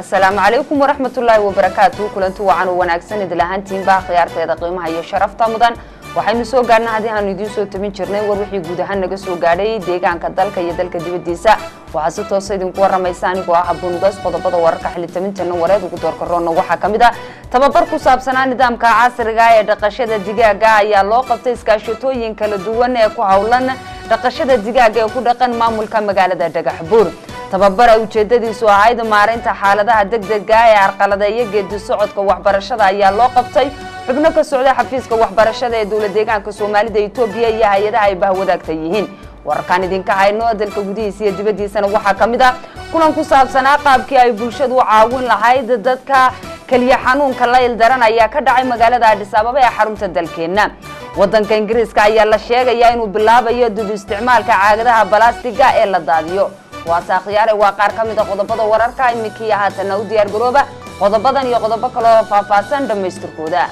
asalaamu calaykum waraxmatullaahi wabarakaatu kulanti wacan u wanaagsan idil ahaantiinba khiyaarteeda qiimaha iyo sharafta mudan waxaynu soo gaadhnaa haddii aanu idiin soo tabin jirnay war wixii guud ahaan naga soo gaadhay deegaanka dalka iyo dalka dibadiisa waxaa si toosa idinku waramaysa anigoo ah abunugaas qodobada wararka xilitabintana wareed ugu doorkaroona waxaa ka mid ah tababar ku saabsanaa nidaamka casriga ee dhaqashada digaaga ayaa loo qabtay iskaashatooyin kala duwan ee ku howlan dhaqashada digaaga ee ku dhaqan maamulka magaalada dhagaxbuur tababara ujeedadiisu ahayd maareynta xaaladaha degdega ee arqaladeeya geedi socodka waxbarashada ayaa loo qabtay xubno ka socda xafiiska waxbarashada ee dowlad deegaanka soomaalida etoobiya iyo hay-adaha ay bahwadaagta yihiin wararkaan idinka hayno dalka gudihiisa iyo dibadiisana waxaa ka mid ah kulan ku saabsanaa qaabkii ay bulshadu u caawin lahayd dadka keliya xanuunka la ildaran ayaa ka dhacay magaalada adhis ababa ee xarunta dalkeenna wadanka ingiriiska ayaa la sheegayaa inuu bilaabayo dib isticmaalka caagadaha balastiga ee la daadiyo waase akhyaare waa qaar ka mid a qodobada wararka iminkii haatana u diyaar garooba qodobadan iyo qodobo kaloo faahfaahsan dhammaystirkooda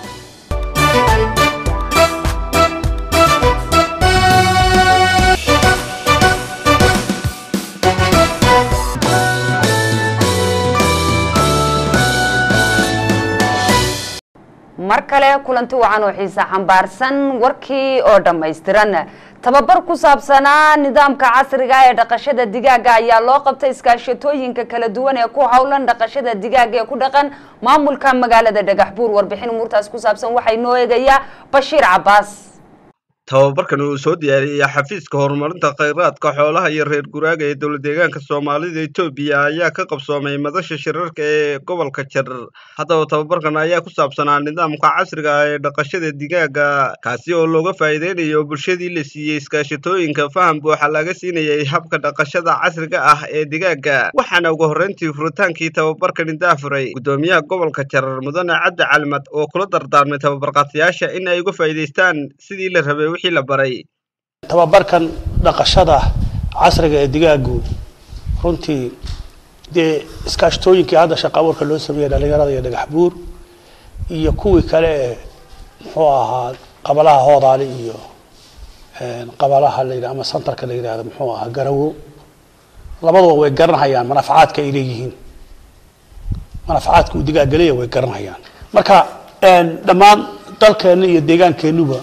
mar kale kulanti wacan oo xiisa xambaarsan warkii oo dhammaystiran tababar ku saabsanaa nidaamka casriga ee dhaqashada digaaga ayaa loo qabtay iskaashatooyinka kala duwan ee ku howlan dhaqashada digaaga ee ku dhaqan maamulka magaalada dhagaxbuur warbixin umuurtaas ku saabsan waxay noo eegayaa bashiir cabaas tababarkan uu soo diyaariyey xafiiska horumarinta khayraadka xoolaha iyo reer guraaga ee dowlad deegaanka soomaalida etoobiya ayaa ka qabsoomay madasha shirarka ee gobolka jarar haddaba tababarkan ayaa ku saabsanaa nidaamka casriga ah ee dhaqashada digaaga kaasi oo looga faa'iideynayo bulshadii la siiyey iskaashatooyinka faham buuxa laga siinayay habka dhaqashada casriga ah ee digaaga waxaana ugu horreyntii furitaankii tababarkani daafuray guddoomiyaha gobolka jarar mudane cabdi calimad oo kula dardaarmay tababarqaatayaasha in ay uga faa'iidaystaan sidii la rabay tababarkan dhaqashada casriga ee digaagu runtii dee iskaashatooyinkii hadda shaqa abuurka loo sameeyey dhalinyarada iyo dhagaxbuur iyo kuwii kale ee muxuu ahaa qabalaha hoodaali iyo qabalaha la yidhah ama santarka la yidhahdo muxuu ahaa garawo labaduba way garanhayaan manafacaadka ay leeyihiin manafacaadka uu digaag galeya way garanhayaan marka dhammaan dalkeenna iyo deegaankeennuba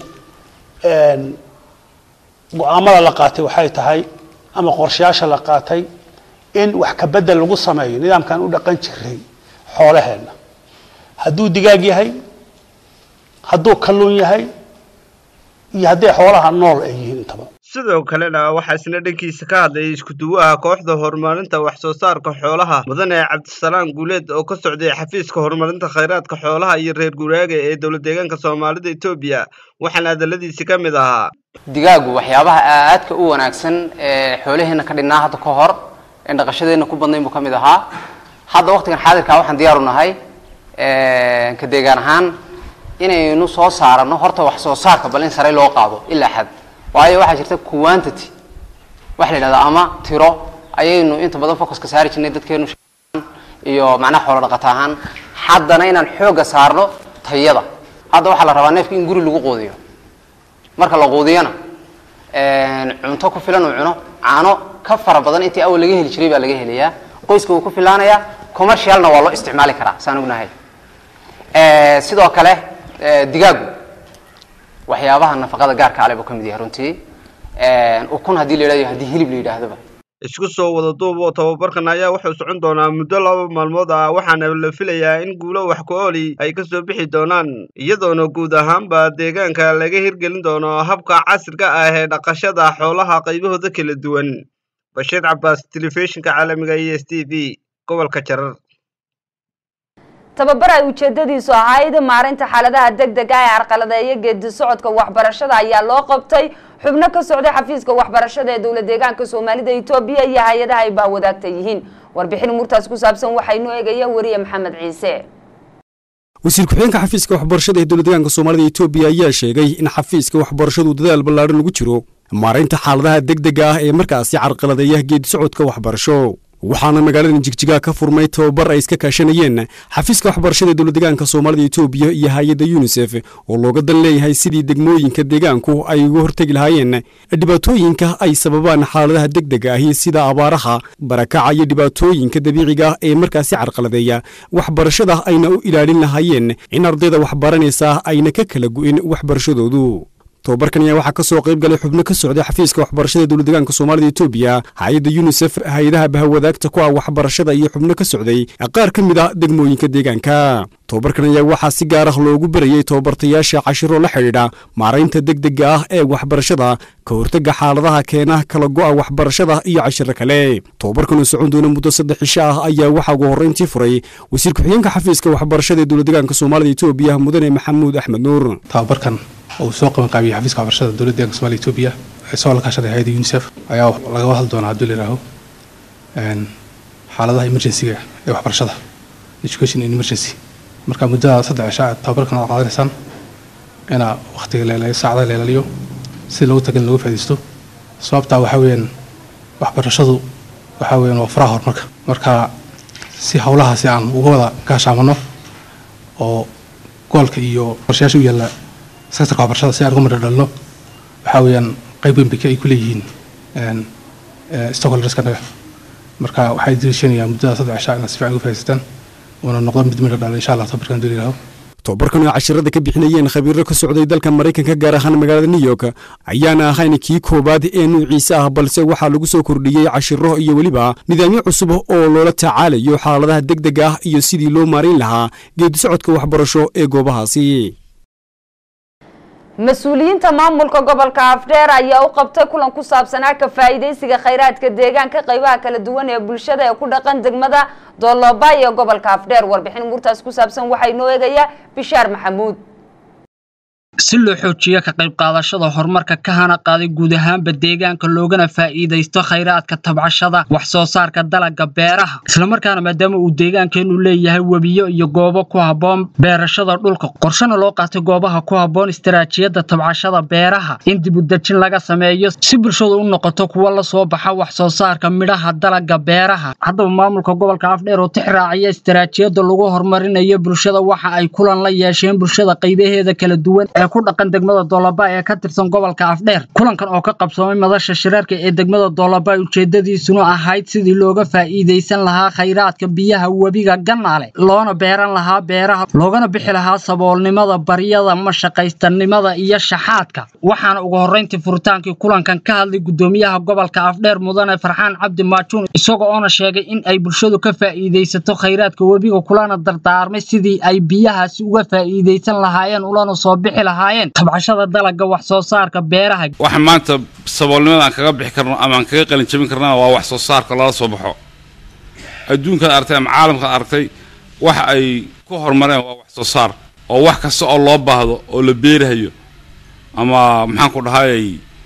go-aamada la qaatay waxay tahay ama qorshayaasha la qaatay in wax ka bedel lagu sameeyo nidaamkan u dhaqan jiray xoolaheenna hadduu digaag yahay hadduu kalluun yahay iyo hadday xoolaha nool ay yihiin intaba sidoo kalena waxaa isna dhankiisa ka hadlayay isku-duwaha kooxda horumarinta wax soo saarka xoolaha mudane cabdisalaam guuleed oo ka socday xafiiska horumarinta khayraadka xoolaha iyo reer guraaga ee dowlad deegaanka soomaalida etoobiya waxaana hadaladiisi ka mid ahaa digaagu waxyaabaha aadka u wanaagsan ee xoolaheenna ka dhinnaa hadda ka hor en dhaqashadeenna ku badnayn buu ka mid ahaa hadda waqtigan xaadirkaa waxaan diyaaru nahay ka deegaan ahaan inaynu soo saarano horta wax soo saarka bal in sare loo qaado ilaa xad waayo waxaa jirta quantity waxa la yidhahdaa ama tiro ayaynu inta badan focuska saari jirnay dadkeenu iyo macnaha xoolo dhaqata ahaan haddana inaan xoogga saarno tayada hadda waxaa la rabaa neefka in guri lagu quudiyo marka la quudiyana cunto ku filan uu cuno caano ka fara badan intii awal laga heli jiray baa laga helayaa qoyska wuu ku filaanayaa commercialna waa loo isticmaali karaa saan ognahay sidoo kale digaagu waxyaabaha nafaqada gaarka ale buu ka mid yahay runtii ukun haddii la yidhahdo haddii hilib la yidhaahdoba isku soo wada duub oo tababarkan ayaa wuxuu socon doonaa muddo laba maalmood ah waxaana la filayaa in guulo wax ku ooli ay ka soo bixi doonaan iyadoona guud ahaanba deegaanka laga hirgelin doono habka casriga ah ee dhaqashada xoolaha qaybahooda kala duwan bashiir cabaas telefishinka caalamiga e s t v gobolka jarar tababar ay ujeedadiisu ahayd maareynta xaaladaha degdega ee arqaladeeya geedi socodka waxbarashada ayaa loo qabtay xubno ka socday xafiiska waxbarashada ee dowlad deegaanka soomaalida etoobiya iyo hay-adaha ay bahwadaagta yihiin warbixin umuurtaas ku saabsan waxaynu eegaya wariye maxamed ciise wasiir ku-xigeenka xafiiska waxbarashada ee dowlad deegaanka soomaalida etoobiya ayaa sheegay in xafiiska waxbarashadu dadaal ballaadhan lagu jiro maareynta xaaladaha degdega ah ee markaasi carqaladeeya geedi socodka waxbarasho waxaana magaaladan jigjiga ka furmay tababar ay iska kaashanayeen xafiiska waxbarashada dowladdeegaanka soomaalida etoobiya iyo hay-adda yunisef oo looga dan leeyahay sidii degmooyinka deegaanku ay uga hortegi lahaayeen dhibaatooyinka ay sababaan xaaladaha degdega ahi sida abaaraha barakaca iyo dhibaatooyinka dabiiciga ah ee markaasi carqaladeeya waxbarashada ayna u ilaalin lahaayeen in ardayda waxbaranaysa ayna ka kala gu'in waxbarashadoodu tobabarkan ayaa waxaa ka soo qayb galay xubno ka socday xafiiska waxbarashada dowladdeegaanka soomaalida etoobiya hay-adda yunisef hay-adaha bahawadaagta ku ah waxbarashada iyo xubno ka socday qaar ka mid a degmooyinka deegaanka tobabarkan ayaa waxaa si gaar ah loogu barayey tobabartayaasha cashiro la xidhiidha maaraynta degdega ah ee waxbarashada ka hortega xaaladaha keena kala go'a waxbarashada iyo cashiro kale tobabarkan oo socon doona muddo saddex cisho ah ayaa waxaa ugu horrayntii furay wasiir ku-xigeenka xafiiska waxbarashada ee dowladdeegaanka soomaalida etoobiya mudane maxamuud axmed nuur tababarkan oo uu soo qaban qaabiyey xafiiska waxbarashada dowladda deeganka somalia etoobiya isagoo la kaashaday hay-adda unisef ayaa lagaba hadli doonaa hadduu layihaaho xaaladaha emergencyga ee waxbarashada education in emergency marka muddada saddex cisha aad tababarkan aad qaadanaysaan inaa waqtiga leelaliyo saacada leelaliyo si loogu tagan looga faaidaysto sababtaa waxaa weeyaan waxbarashadu waxaa weeyaan waa furaha horumarka marka si howlahaasi aan uga wada gaashaamano oo goolka iyo qorshayaasha u yaalla sectorka waxbarashada si aan uga madha dhalno waxaa weeyaan qayb weyn bay ay ku leeyihiin stockholderska naga marka waxay diriishanayaan muddada saddex cishaa inaad si fiican uga faa'idaystaan uuna noqdo mid midha dhala insha allah tabarkan duli laho tobabarkan oo cashirada ka bixinayeen khabiiro ka socday dalka maraykanka gaar ahaan magaalada new york ayaana ahayn kii koowaad ee nuuciisa ah balse waxaa lagu soo kordhiyey cashiro iyo weliba nidaamyo cusub oo loola tacaalayo xaaladaha degdega ah iyo sidii loo maarayn lahaa geedi socodka waxbarasho ee goobahaasi mas-uuliyiinta maamulka gobolka afdheer ayaa u qabtay kulan ku saabsanaa ka faa'iidaysiga khayraadka deegaanka qaybaha kala duwan ee bulshada ee ku dhaqan degmada dooloba ee gobolka afdheer warbixin murtaas ku saabsan waxaa inoo eegaya bishaar maxamuud si loo xoojiyo ka qayb qaadashada horumarka ka hana qaaday guud ahaanba deegaanka loogana faa'iidaysto khayraadka tabcashada wax soo saarka dalagga beeraha islamarkaana maadaama uu deegaankeenu leeyahay webiyo iyo goobo ku habboon beerashada dhulka qorshana loo qaatay goobaha ku habboon istaraatiijiyadda tabcashada beeraha in dibudejin laga sameeyo si bulshadu u noqoto kuwa la soo baxa wax soo saarka midhaha dalagga beeraha haddaba maamulka gobolka afdheer oo tix raaciya istaraatiijiyadda lagu horumarinayo bulshada waxa ay kulan la yeesheen bulshada qaybaheeda kala duwan ee ku dhaqan degmada doolaba ee ka tirsan gobolka afdheer kulankan oo ka qabsoomay madasha shirarka ee degmada doolaba ujeedadiisuna ahayd sidii looga faa'iidaysan lahaa khayraadka biyaha webiga gannaale loona beeran lahaa beeraha loogana bixi lahaa saboolnimada baryada mashaqaystanimada iyo shaxaadka waxaana ugu horrayntii furitaankii kulankan ka hadlay guddoomiyaha gobolka afdheer mudane farxaan cabdi maajuun isagoo oona sheegay in ay bulshadu ka faa'iidaysato khayraadka webiga kulana dardaarmay sidii ay biyahaasi uga faa'iidaysan lahaayeen ulana soo bixi lahaayeen tabcashada dalagga wax soo saarka beeraha waxa maanta saboolnimada aan kaga bixi karno ama aan kaga qalin jabin karnana waa wax soo saarka lala soo baxo adduunkaad aragtay ama caalamkaad aragtay waxa ay ku horumareen waa wax soo saar oo wax kasta oo loo baahdo oo la beerahayo ama maxaan ku dhahayay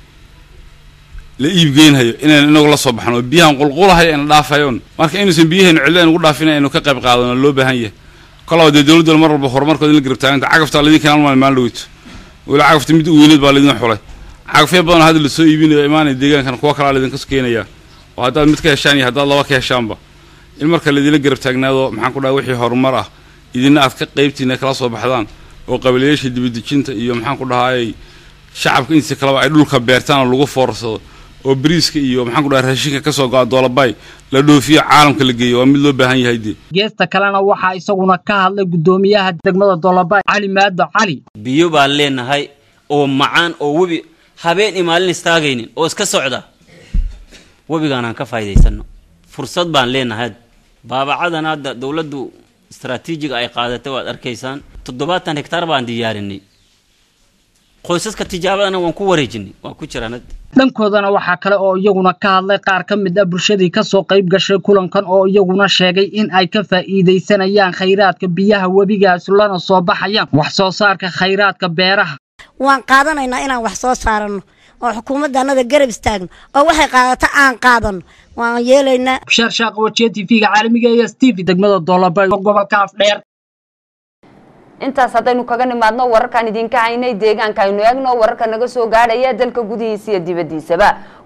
la iibgeynhayo inaynu inagu la soo baxno oo biyahan qulqulahayo ayna dhaafayoon marka inuusan biyaheenu cidlo aynu ku dhaafin aynu ka qayb qaadano loo baahan yahay kolaba dee dowladda mar walba horumarkooda in la garab taaganta cagaftaa laydin keenan maal maalin dhaweyto weli cagafta mid u weyneed baa laydin xulay cagafyo badan hadda lasoo iibinayo imaanaya deegaankan kuwa kalaa laydinka keenaya oo haddaad mid ka heshaan iyo haddaad laba ka heshaanba in marka laydinla garab taagnaado maxaan ku dhahay wixii horumar ah idina aad ka qaybtiina kala soo baxdaan oo qabilayaasha dibadejinta iyo maxaan ku dhahayay shacabka intiisa kaleba ay dhulka beertaan oo lagu foorsado oo bariiska iyo maxaan ku dhahay raashinka ka soo go'a doolabay la dhoofiyo caalamka la geeyo waa mid loo baahan yahay dee geesta kalena waxaa isaguna ka hadlay guddoomiyaha degmada doolabay cali maado cali biyo baan leenahay oo macaan oo webi habeen iyo maalin istaagaynin oo iska socda webigaanaan ka faa'iidaysanno fursad baan leenahay baabacadan hadda dowladdu istaraatiijiga ay qaadatay waad arkaysaan toddobaatan hektaar baan diyaarinay qoysaska tijaabadana waan ku wareejinay waan ku jiraan hadda dhankoodana waxaa kale oo iyaguna ka hadlay qaar ka mid ah bulshadii kasoo qayb gashay kulankan oo iyaguna sheegay in ay ka faa'iidaysanayaan khayraadka biyaha webigaas lana soo baxayaan wax soo saarka khayraadka beeraha waan qaadanaynaa inaan wax soo saarano oo xukuumaddanada garab istaagno oo waxay qaadato aan qaadano waan yeelaynaa bishaar shaaq wajiya t v-ga caalamiga ee s t v degmada doolaba gobolka afdheer intaas haddaynu kaga nimaadno wararkaan idinka haynay deegaanka aynu eegno wararka naga soo gaadhaya dalka gudihiisa iyo dibaddiisaba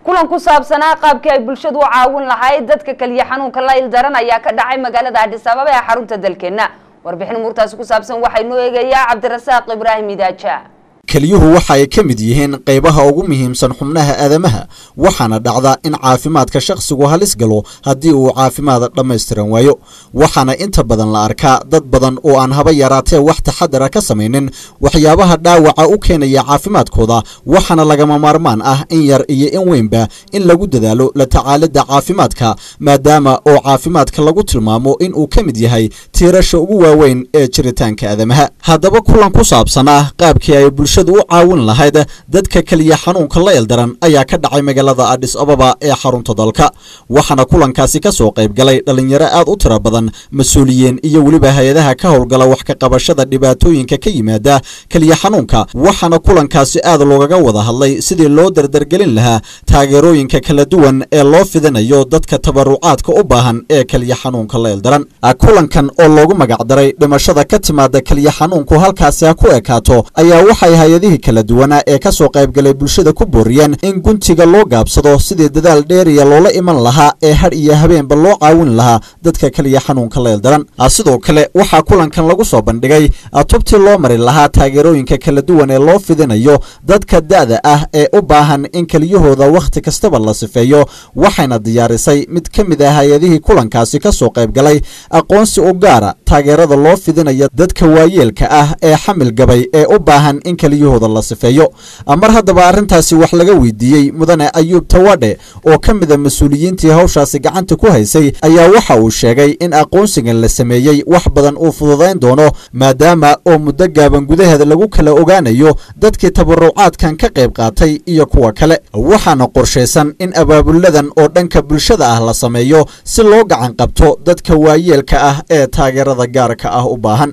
kulan ku saabsanaa qaabkii ay bulshadu u caawin lahayd dadka kaliya xanuunka la ildaran ayaa ka dhacay magaalada adhis ababa ee xarunta dalkeena warbixin umuurtaasi ku saabsan waxaa inoo eegayaa cabdirasaaq ibraahim idaaja keliyuhu waxa ay ka mid yihiin qaybaha ugu muhiimsan xubnaha aadamaha waxaana dhacda in caafimaadka shakhsigu halis galo haddii uu caafimaad dhammaystiran waayo waxaana inta badan la arkaa dad badan oo aan haba yaraatee wax taxadara ka samaynin waxyaabaha dhaawaca u keenaya caafimaadkooda waxaana lagama maarmaan ah in yar iyo in weynba in lagu dadaalo la tacaalidda caafimaadka maadaama oo caafimaadka lagu tilmaamo in uu ka mid yahay tiirasha ugu waaweyn ee jiritaanka aadamaha haddaba kulan ku saabsan ah qaabkii ay bulshadu u caawin lahayd dadka keliya xanuunka la ildaran ayaa ka dhacay magaalada adhis ababa ee xarunta dalka waxaana kulankaasi ka soo qayb galay dhallinyaro aad u tiro badan mas-uuliyiin iyo weliba hay-adaha ka howlgala wax ka qabashada dhibaatooyinka ka yimaada keliya xanuunka waxaana kulankaasi aad loogaga wada hadlay sidii loo dardargelin lahaa taageerooyinka kala duwan ee loo fidinayo dadka tabarucaadka u baahan ee keliya xanuunka la ildaran kulankan oo loogu magacdaray dhimashada ka timaada keliya xanuunku halkaasi ha ku ekaato ayaa waxay hay-adihii kala duwanaa ee ka soo qaybgalay bulshada ku booriyeen in guntiga loo gaabsado sidii dadaal dheeriya loola iman lahaa ee hadh iyo habeenba loo caawin lahaa dadka keliya xanuunka la ildaran sidoo kale waxaa kulankan lagu soo bandhigay tubtii loo mari lahaa taageerooyinka kala duwan ee loo fidinayo dadka da'da ah ee u baahan in keliyahooda wakhti kastaba la sifeeyo waxayna diyaarisay mid ka mid ah hay-adihii kulankaasi ka soo qaybgalay aqoonsi u gaara taageerada loo fidinayo dadka waayeelka ah ee xamil gabay ee u baahan in keliyahooda la sifeeyo mar haddaba arrintaasi wax laga weydiiyey mudane ayuub tawadhe oo ka mida mas-uuliyiintii hawshaasi gacanta ku haysay ayaa waxa uu sheegay in aqoonsigan la sameeyey wax badan uu fududayn doono maadaama oo muddo gaaban gudaheeda lagu kala ogaanayo dadkii tabarucaadkan ka qayb qaatay iyo kuwa kale waxaana qorshaysan in abaabuladan oo dhanka bulshada ah la sameeyo si loo gacan qabto dadka waayeelka ah ee taageerada gaarka ah u baahan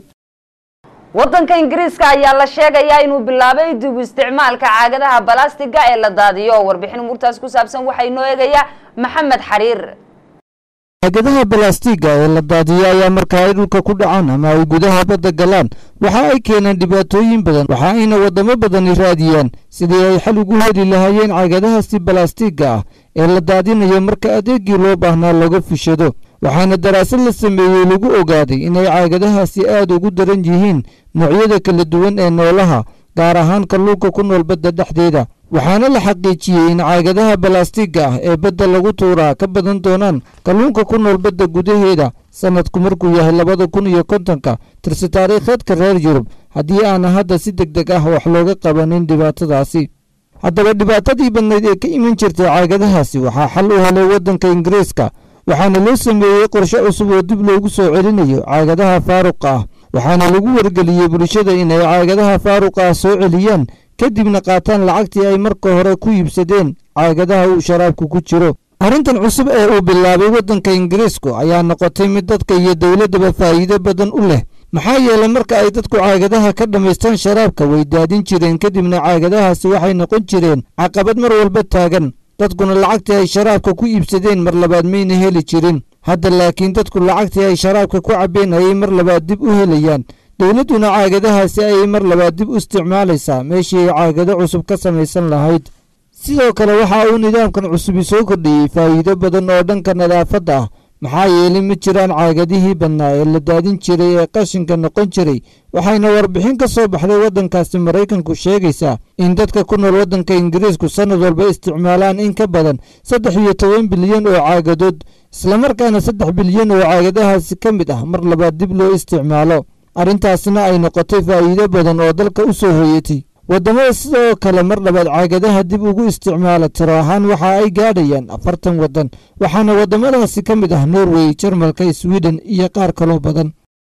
waddanka ingiriiska ayaa la sheegayaa inuu bilaabay dib u isticmaalka caagadaha balastiga ee la daadiyo warbixin umuurtaas ku saabsan waxaa inoo eegayaa maxamed xariir caagadaha balastiga ee la daadiyo ayaa marka ay dhulka ku dhacaan ama ay gudaha badda galaan waxa ay keenaan dhibaatooyin badan waxa ayna waddamo badani raadiyaan sidii ay xal ugu heli lahaayeen caagadahaasi balastiga ah ee la daadinayo marka adeegii loo baahnaa laga fishado waxaana daraasad la sameeyey lagu ogaaday inay caagadahaasi aad ugu daran yihiin noocyada kala duwan ee noolaha gaar ahaan kalluunka ku nool badda dhexdeeda waxaana la xaqiijiyey in caagadaha balastiga ah ee badda lagu tuuraa ka badan doonaan kalluunka ku nool badda gudaheeda sanadku markuu yahay labada kun iyo kontonka tirsi taariikheedka reer yurub haddii aana hadda si deg deg ah wax looga qabanin dhibaatadaasi haddaba dhibaatadii badnayd ee ka iman jirtay caagadahaasi waxaa xal u helay waddanka ingiriiska waxaana loo sameeyey qorshe cusub oo dib loogu soo celinayo caagadaha faaruqa ah waxaana lagu wargeliyey bulshada inay caagadaha faaruqa ah soo celiyaan kadibna qaataan lacagtii ay marka hore ku iibsadeen caagadaha uu sharaabku ku jiro arrintan cusub ee uu bilaabay waddanka ingiriisku ayaa noqotay mid dadka iyo dowladdaba faa'iido badan u leh maxaa yeelay marka ay dadku caagadaha ka dhammaystaan sharaabka way daadin jireen kadibna caagadahaasi waxay noqon jireen caqabad mar walba taagan dadkuna lacagtii ay sharaabka ku iibsadeen mar labaad mayna heli jirin hadda laakiin dadku lacagtii ay sharaabka ku cabbeen ayay mar labaad dib u helayaan dowladduna caagadahaasi ayay mar labaad dib u isticmaalaysaa meeshii ay caagado cusub ka samaysan lahayd sidoo kale waxa uu nidaamkan cusubi soo kordhiyey faa'iido badan oo dhanka nadaafadda ah maxaa yeelay ma jiraan caagadihii badnaa ee la daadin jiray ee qashinka noqon jiray waxayna warbixin ka soo baxday waddankaasi maraykanku sheegaysaa in dadka ku nool waddanka ingiriisku sannad walba isticmaalaan in ka badan saddex iyo toban bilyan oo caagadood islamarkaana saddex bilyan oo caagadahaasi ka mid ah mar labaad dib loo isticmaalo arrintaasna ay noqotay faa'iido badan oo dalka u soo hoyatay waddamada sidoo kale mar labaad caagadaha dib ugu isticmaala tiro ahaan waxa ay gaadhayaan afartan waddan waxaana waddamadaasi ka mid ah norway jarmalka sweden iyo qaar kaloo badan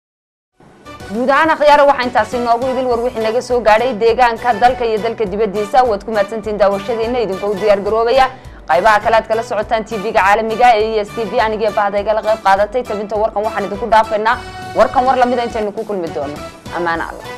guud ahaan akhyaara waxaa intaasi noogu idil war wixii naga soo gaadhay deegaanka dalka iyo dalka dibaddiisa waad ku mahadsantihiin daawashadiina idinka u diyaar garoobaya qaybaha kale aad kala socotaan tv-ga caalamiga ee e s t v anigii bahda igala qayb qaadatay tabinta warkan waxaan idinku dhaafaynaa warkan war lamida intaynu ku kulmi doono ammaano allah